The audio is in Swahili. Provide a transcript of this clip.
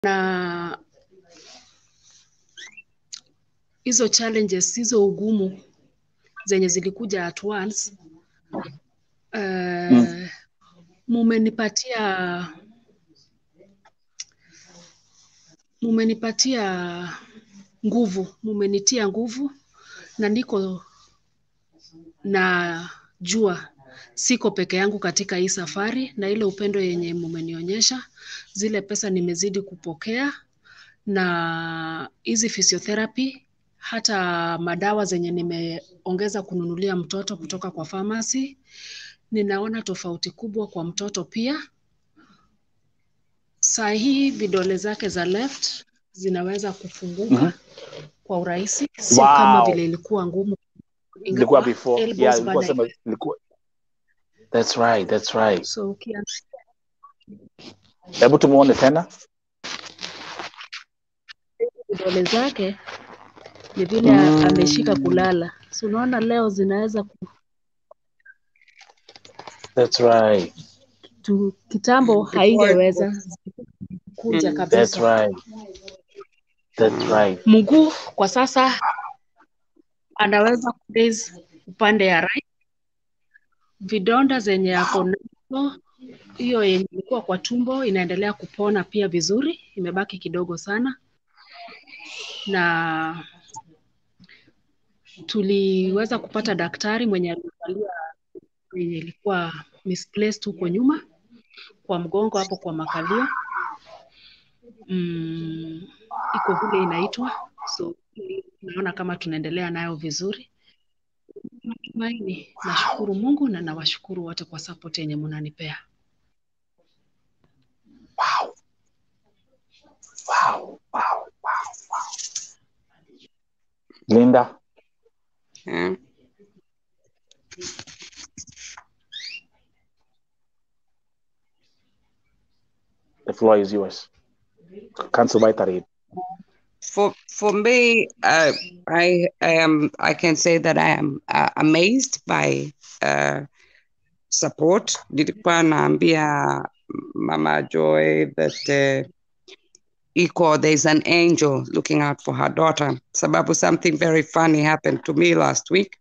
na hizo challenges hizo ugumu zenye zilikuja at once uh, Mm. mumenipatia mumenipatia nguvu mumenitia nguvu na niko na jua siko peke yangu katika hii safari na ile upendo yenye mumenionyesha zile pesa nimezidi kupokea na hizi physiotherapy hata madawa zenye nimeongeza kununulia mtoto kutoka kwa pharmacy ninaona tofauti kubwa kwa mtoto pia saa hii vidole zake za left zinaweza kufunguka Mhm. kwa urahisi sio kama Wow. vile ilikuwa ngumu Ilikuwa ingawa before. elbows Yeah, ilikuwa bado sema ilikuwa. That's right, that's right. so ukia- Hebu tumuone tena. vidole zake ni vile Mm. ameshika kulala so unaona leo zinaweza ku- That's right. tu, kitambo haingeweza kuja Mm. That's kabisa right. That's right. mguu kwa sasa anaweza kuraise upande ya right vidonda zenye ako nazo hiyo yenye ilikuwa kwa tumbo inaendelea kupona pia vizuri imebaki kidogo sana na tuliweza kupata daktari mwenye aliangalia yenye ilikuwa misplaced huko nyuma kwa mgongo hapo kwa makalio mm, iko vile inaitwa so naona kama tunaendelea nayo vizuri Natumaini. Nashukuru Mungu na nawashukuru wote kwa support yenye mnanipea. Wow. Wow. Wow. Wow. Wow. Linda. Yeah. The floor is yours. Cancel by Tarid. For for me, uh, I I am I can say that I am uh, amazed by uh, support. Nilikuwa naambia Mama Joy that uh, equal there's an angel looking out for her daughter. Sababu something very funny happened to me last week.